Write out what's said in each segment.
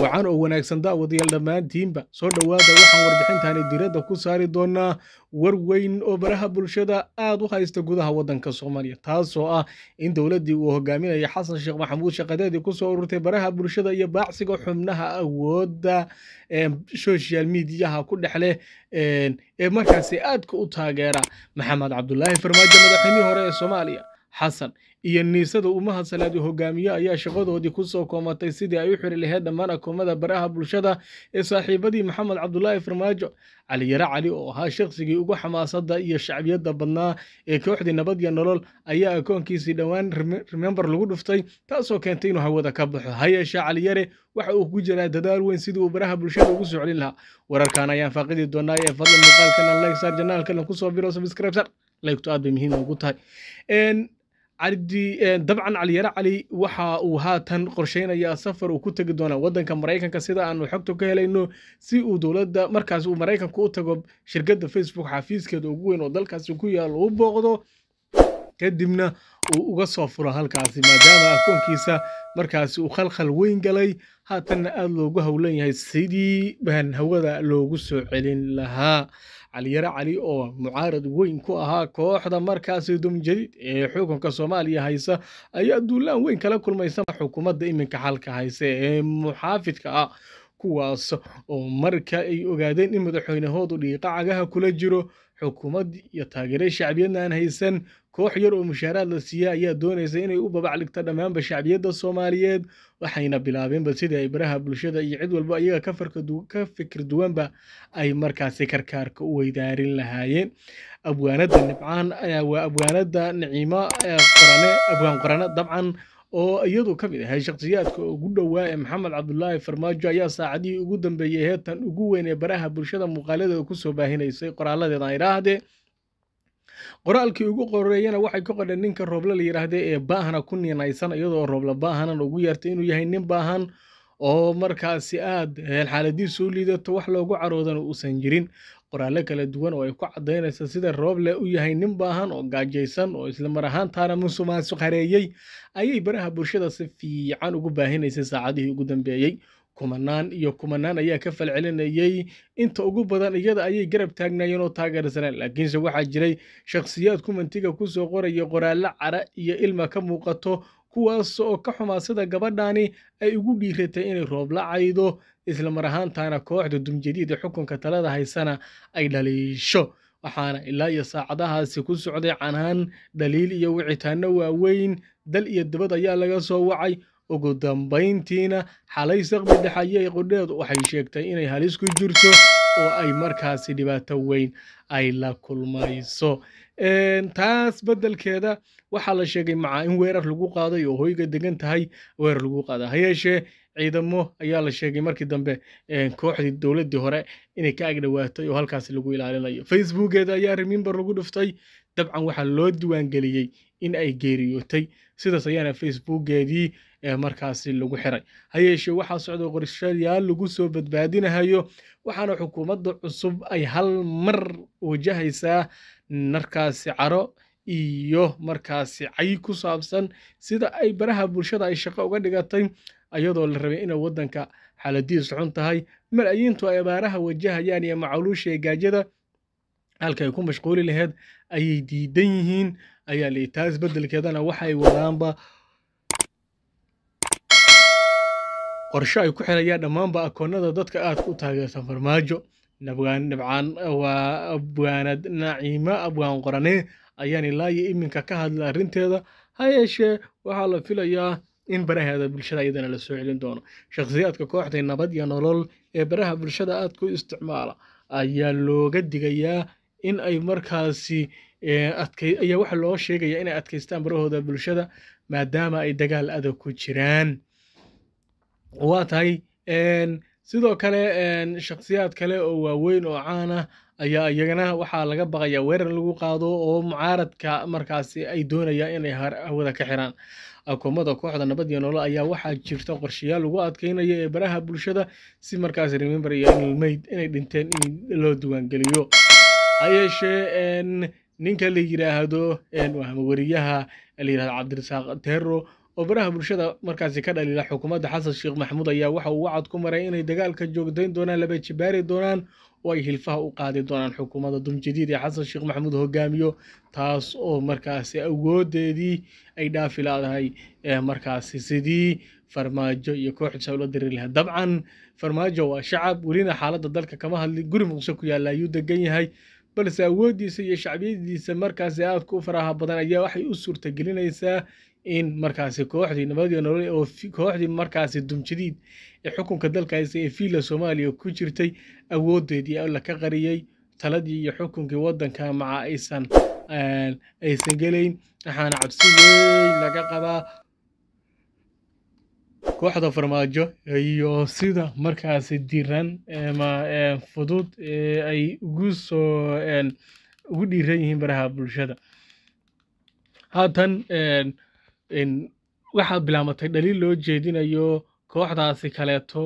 wacan oo wanaagsan daawadayaal dhammaantiinba soo dhowaada waxaan warbixintaani diradda ku saari doonaa war weyn oo baraha bulshada aad u haysta gudaha waddanka soomaaliya taasoo ah in dowladdii uu hogaaminaya xasan sheekh maxamuud shaqadeedii kusoo ururtay baraha bulshada iyo baacsiga xubnaha awoodda social mediyaha ku dhex leh ee markaasi aadka u taageera maxamed cabdulaahi farmaajo madaxweynihii hore ee soomaaliya xasan iyo niisada umaha salaadi hogaamiye ayaa shaqadoodii kusoo koomatay sidii ay u xiri lahayd dhammaan akoomada baraha bulshada ee saaxiibadii maxamed cabdulaahi farmaajo cali yare cali oo ahaa shaqsigii ugu xamaasada iyo shacbiyadda badnaa ee kooxdii nabad iyo nolol ayaa akoonkiisii dhowaan remember lagu dhuftay taasoo keentay inuu hawada ka baxo ha yeeshee cali yare waxa uu ku jiraa dadaal weyn sidii uu baraha bulshada ugu soo celin lahaa wararkan ayaan faaqidi doonaa ee fadlan muuqaalkana like saar janaalkana kusoo biro subscribe sar laygtu aad bay muhiim ugu tahay dabcan caliyare cali waxa uu haatan qorsheynayaa safar uu ku tegi doonaa waddanka maraykanka sida aanu xogta ka helayno si uu dowladda markaas uu maraykanka u tago shirkadda facebook xafiiskeeda ugu weyn oo dalkaasi ku yaal u booqdo kadibna uu uga soo furo halkaasi maadaama akoonkiisa markaasi uu khalkhal weyn galay haatanna aada loogu howlan yahay sidii baan hawada loogu soo celin lahaa caliyare cali oo mucaarad weyn ku ahaa kooxda markaasi dumjadiid ee xukunka soomaaliya haysa ayaa duulaan weyn kala kulmaysa xukuumadda iminka xalka haysa ee muxaafidka ah kuwaas oo marka ay ogaadeen in madaxweynahoodu dhiiqa cagaha kula jiro xukuumad iyo taageere shacbiyadna aan haysan koox yar oo mushaaraad la siiya ayaa doonaysa inay u babacligto dhammaanba shacbiyadda soomaaliyeed waxayna bilaabeenba sidii ay baraha bulshada iyo cid walba iyaga ka fikir duwanba ay markaasi karkaarka u weydaarin lahaayeen abwaanada nibcaan waa abwaanada naciimo qorane abwaan qorane dabcan oo iyadu ka mid ahay shakhsiyaadka ugu dhowaa ee maxamed cabdulaahi farmaajo ayaa saacadihii ugu dambeeyey heetan ugu weyn ee baraha bulshada muuqaaladeeda kusoo baahinaysay qoraaladeeda ay idhaahdee qoraalkii ugu qoreeyana waxay ka qodheen ninka rooble la yidhaahdee ee baahana ku ninaysan iyadoo rooble baahanan ugu yeertay inuu yahay nin baahan oo markaasi aad xaaladiisu u liidato wax loogu caroodana uusan jirin qoraallo kala duwan oo ay ku caddaynaysa sida rooble u yahay nin baahan oo gaajaysan oo isla mar ahaantaana musuqmaasuq hareeyey ayay baraha bulshada si fiican ugu baahinaysay saacadihii ugu dambeeyey kumanaan iyo kumanaan ayaa ka falcelinayey inta ugu badan iyada ayay garab taagnaayeen oo taageersaneen laakiinse waxaa jiray shakhsiyaad kumantiga kusoo qoraya qoraallo cara iyo ilma ka muuqato kuwaas oo ka xumaa sida gabadhani ay ugu dhiiratay inay roob la caydo isla mar ahaantaana kooxda dumjadiida xukunka talada haysana ay dhaliisho waxaana ilaa iyo saacadahaasi ku socday canaan dhaliil iyo wicitaano waaweyn dal iyo dibad ayaa laga soo wacay ugu dambayntiina xalay saqbi dhexayey qudheedu waxay sheegtay inay halis ku jirto oo ay markaasi dhibaato weyn ay la kulmayso taas beddelkeeda waxaa la sheegay macaa in weerar lagu qaaday oo hoyga degan tahay weerar lagu qaada ha yeeshee ciidamo ayaa la sheegay markii dambe kooxdii dowladdii hore inay ka agdhowaatay oo halkaasi lagu ilaalinayo facebookeeda ayaa remimber lagu dhuftay dabcan waxaa loo diiwaangeliyey in ay geeriyootay sidaas ayaana facebookeedii markaasi lagu xiray ha yeeshee waxaa socda qorshayaal lagu soo badbaadinahayo waxaana xukuumadda cusub ay hal mar wajahaysaa markaasi caro iyo markaasi cay ku saabsan sida ay baraha bulshada ay shaqo uga dhigatay ayadoo la rabay inay waddanka xaaladiisu xun tahay malaayiintu ay abaaraha wajahayaan iyo macaluusha ee gaajada halka ay ku mashquuli laheyd ayay diidan yihiin ayaa lii taas beddelkeedana waxay wadaanba qorshe ay ku xirayaan dhammaanba akoonada dadka aadka u taageersan farmaajo nabcaan waa abwaanad naciimo abwaan qorane ayaan ilaa iyo iminka ka hadla arrinteeda ha yeeshee waxaa la filayaa in baraheeda bulshada iyadana la soo celin doono shakhsiyaadka kooxday nabad iyo nolol ee baraha bulshada aadka u isticmaala ayaa looga digayaa in ay markaasi ayaa waxa loo sheegaya inay adkaystaan barahooda bulshada maadaama ay dagaal adag ku jiraan waa tahay sidoo kale shakhsiyaad kale oo waaweyn oo caan ah ayaa iyagana waxaa laga baqayaa weerar lagu qaado oo mucaaradka markaasi ay doonayaan inay hawada ka xiraan akoomada kooxda nabad iyo nolol ayaa waxaa jirta qorshayaal lagu adkeynayo ee baraha bulshada si markaasi remember iyo ilmayd inay dhinteen in loo diiwaangeliyo ha yeeshee ninka la yidhaahdo wariyaha la yidhahdo cabdirasaaq tero oo baraha bulshada markaasi ka dhaliila xukuumadda xasan sheekh maxamuud ayaa waxa uu wacad ku maray inay dagaalka joogtayn doonaan laba jibaari doonaan oo ay hilfaha u qaadi doonaan xukuumadda dumjadiid ee xasan sheekh maxamuud hogaamiyo taas oo markaasi awoodeedii ay dhaafi laadahay markaasi sidii farmaajo iyo kooxdiisa ula diri lahaa dabcan farmaajo waa shacab welina xaaladda dalka kama hadlin guri muqdisho ku yaalla ayuu degan yahay balse awooddiisa iyo shacbiyadiisa markaasi aadka u faraha badan ayaa waxay u suurtagelinaysaa in markaasi kooxdii nabadii nolol oo kooxdii markaasi dumjadiid ee xukunka dalka haysta ee fiila soomaaliya ku jirtay awoodeedii alla ka qariyey taladii iyo xukunkii waddanka maca aysan aysan gelayn waxaana cabsi weyn laga qabaa kooxda farmaajo iyo sida markaasi diran ma fudud ay ugu soo ugu dhiiran yihiin baraha bulshada haatan waxaa bilaamatay dhaliil loo jeedinayo kooxdaasi kaleeto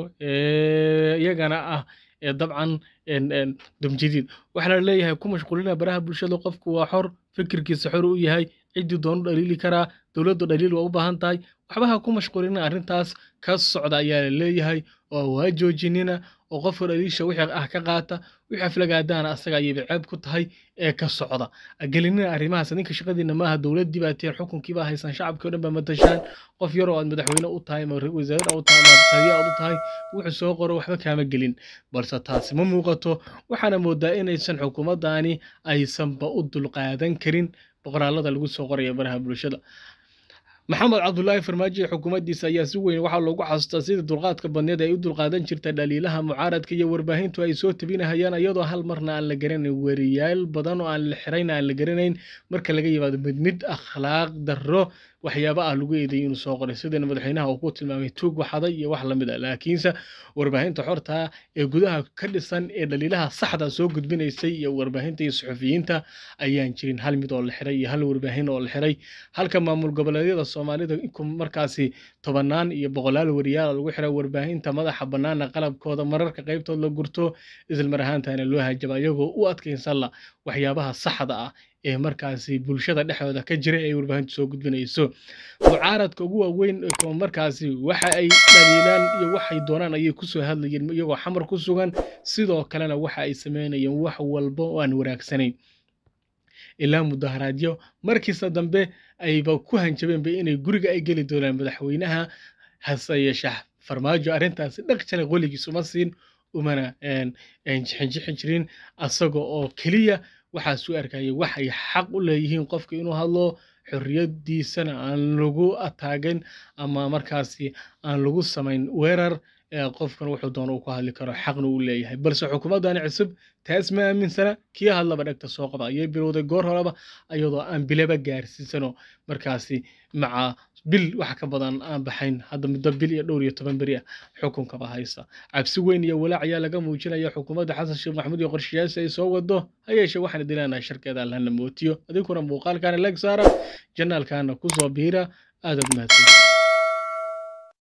iyagana ah dabcan dumjadiid waxaana leeyahay ku mashquulina baraha bulshada qofku waa xor fikirkiisa xor u yahay ciddii doonu dhaliili karaa dowladdu dhaliil waa u baahan tahay waxba ha ku mashquulina arrintaas ka socda ayaa la leeyahay oo waa joojinina oo qofka dhaliisha wixii ah ka qaata wixii aflagaadaana asaga ayayba ceeb ku tahay ee ka socda gelinina arrimahaas ninka shaqadiina maaha dowladdii baa tiin xukunkii baa haysan shacabkii o dhan baa matashaan qof yaroo aad madaxweyne u tahay ama wasaarad u tahay ama taliya aad u tahay wuxuu soo qoro waxba kaama gelin balse taasi ma muuqato waxaana moodaa inaysan xukuumaddaani aysanba u dulqaadan karin boqoraalada lagu soo qoraya baraha bulshada maxamed cabdulaahi farmaajo iyo xukuumaddiisa ayaa si weyn waxaa loogu xasuustaa sidii dulqaadka badneed ay u dulqaadan jirta dhaliilaha mucaaradka iyo warbaahintu ay soo tabinahayaan iyadoo hal marna aan la garanayn weriyaal badan oo aan la xirayn aan la garanayn marka laga yimaado mid mid akhlaaq darro waxyaaba ah lagu eedeeyay inuu soo qoray sidana madaxweynaha uu ku tilmaamay tuug waxaday iyo wax lamid ah laakiinse warbaahinta xorta ee gudaha ka dhisan ee dhaliilaha saxda soo gudbinaysay iyo warbaahinta iyo suxufiyiinta ayaan jirin hal mid oo la xiray iyo hal warbaahin oo la xiray halka maamul goboleedyada soomaalida markaasi tobanaan iyo boqolaal wariyaal lagu xiray warbaahinta madaxa bannaana qalabkooda mararka qaybtood la gurto islamar ahaantana loo hajaba iyagoo u adkaynsanla waxyaabaha saxda ah ee markaasi bulshada dhexdooda ka jira ee warbaahintu soo gudbinayso mucaaradka ugu waaweyn markaasi waxa ay dhaliilaan iyo waxay doonaan ayay kusoo hadlayeen iyagoo xamar ku sugan sidoo kalena waxa ay sameynayeen wax walba oo aan wanaagsanayn ilaa mudaharaadyo markiisa dambe ayba ku hanjabeenba inay guriga ay geli doonaan madaxweynaha hase yeeshee farmaajo arrintaasi dhaq jalay qoligiis uma siin umana jixinjixin jirin asaga oo keliya waxaa suu arkayay waxay xaq u leeyihiin qofka inuu hadlo xorriyaddiisana aan lagu ataagin ama markaasi aan lagu samayn weerar qofkan wuxuu doona uu ku hadli karo xaqna uu leeyahay balse xukuumaddani cusub taas ma aaminsana kii hadlaba dhegta soo qaba ayay bilowday goor horeba iyadoo aan bilaba gaarsiisano markaasi maca bil wax ka badan aan baxayn hadda muddo bil iyo dhowr iyo toban beri ah xukunkaba haysta cabsi weyn iyo walaac ayaa laga muujinaya xukuumadda xasan sheekh maxamuud iyo qorshayaasha ay soo wado ha yeeshee waxaan dilaanahay sharkeeda allahna mootiyo adinkuna muuqaalkaana leg saara janaalkaana kusoo biira aadaad mahadsan